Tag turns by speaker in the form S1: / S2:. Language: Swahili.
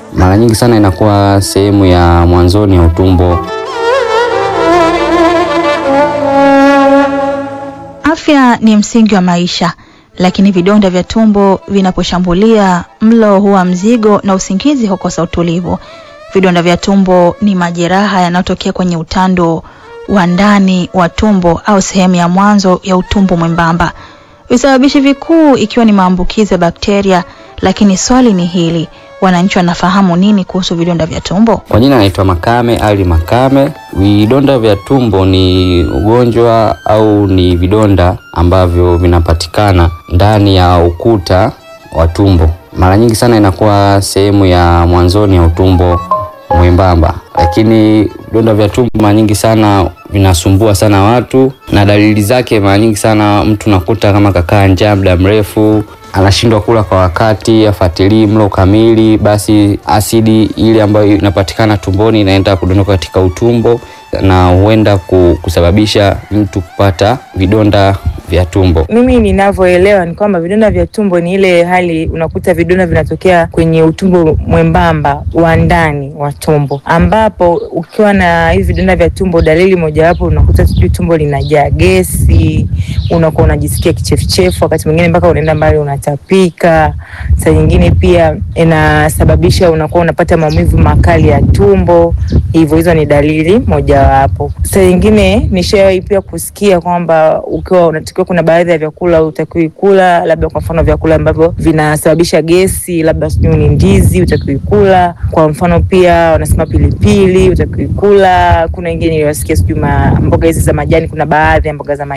S1: mara nyingi sana inakuwa sehemu ya mwanzoni ya utumbo.
S2: Afya ni msingi wa maisha, lakini vidonda vya tumbo vinaposhambulia, mlo huwa mzigo na usingizi hukosa utulivu. Vidonda vya tumbo ni majeraha yanayotokea kwenye utando wa ndani wa tumbo au sehemu ya mwanzo ya utumbo mwembamba. Visababishi vikuu ikiwa ni maambukizi ya bakteria, lakini swali ni hili, wananchi wanafahamu nini kuhusu vidonda vya tumbo?
S1: Kwa jina anaitwa Makame Ali Makame. Vidonda vya tumbo ni ugonjwa au ni vidonda ambavyo vinapatikana ndani ya ukuta wa tumbo. Mara nyingi sana inakuwa sehemu ya mwanzoni ya utumbo mwembamba, lakini vidonda vya tumbo mara nyingi sana vinasumbua sana watu, na dalili zake mara nyingi sana mtu nakuta kama kakaa njaa muda mrefu anashindwa kula kwa wakati, afuatilii mlo kamili, basi asidi ile ambayo inapatikana tumboni inaenda kudondoka katika utumbo na huenda kusababisha mtu kupata vidonda vya tumbo.
S3: Mimi ninavyoelewa ni kwamba vidonda vya tumbo ni ile hali unakuta vidonda vinatokea kwenye utumbo mwembamba wa ndani wa tumbo, ambapo ukiwa na hivi vidonda vya tumbo, dalili mojawapo unakuta sijui tumbo linajaa gesi, unakuwa unajisikia kichefuchefu, wakati mwingine mpaka unaenda mbali unatapika. Saa nyingine pia inasababisha unakuwa unapata maumivu makali ya tumbo. Hivyo hizo ni dalili mojawapo. Saa nyingine nishawahi pia kusikia kwamba ukiwa unatakiwa, kuna baadhi ya vyakula utakiwi kula, labda kwa mfano vyakula ambavyo vinasababisha gesi, labda sijui ni ndizi utakiwi kula. Kwa mfano pia wanasema pilipili utakiwi kula. Kuna wengine niliwasikia sijui mboga hizi za majani, kuna baadhi ya mboga za majani